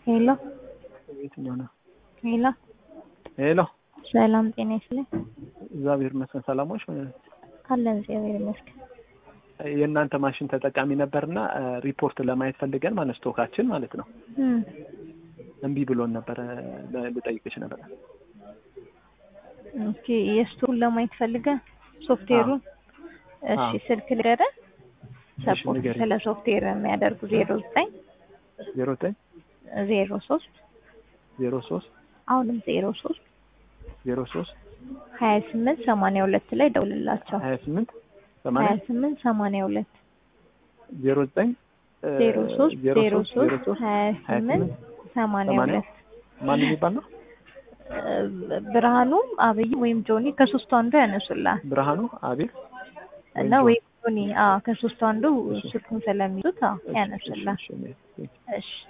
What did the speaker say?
ሄሎ የትኛው ነው? ሄሎ ሄሎ ሰላም ጤና ይስጥልኝ። እግዚአብሔር ይመስገን ሰላሞች። አለን እግዚአብሔር ይመስገን። የእናንተ ማሽን ተጠቃሚ ነበርና ሪፖርት ለማየት ፈልገን ማለት ስቶካችን ማለት ነው እም፣ እምቢ ብሎን ነበረ። ለ- ልጠይቅሽ ነበረ። ኦኬ የስቶሩን ለማየት ፈልገህ ሶፍትዌሩን? እሺ አዎ። ስልክ ልገርህ ሰፖርት ንገሪኝ። ስለ ሶፍትዌር የሚያደርጉ ዜሮ ዘጠኝ ዜሮ ዘጠኝ ዜሮ ሶስት ዜሮ ሶስት አሁንም ዜሮ ሶስት ዜሮ ሶስት ሀያ ስምንት ሰማንያ ሁለት ላይ ደውልላቸው። ሀያ ስምንት ሀያ ሰማንያ ስምንት ሰማንያ ሁለት ዜሮ ዘጠኝ እ፣ ዜሮ ሶስት ዜሮ ዜሮ ሶስት ዜሮ ሶስት ሶስት ሀያ ሀያ ስምንት ሰማንያ ሰማንያ ሁለት ማን የሚባል ነው? ብርሃኑ አብይ ወይም ጆኒ ከሶስቱ አንዱ ያነሱላል ብርሃኑ አቤል እና ወይም ጆኒ አዎ ከሶስቱ አንዱ ስልኩን ስለሚይዙት አዎ ያነሱላል። እሺ፣ እሺ፣ እሺ። እሺ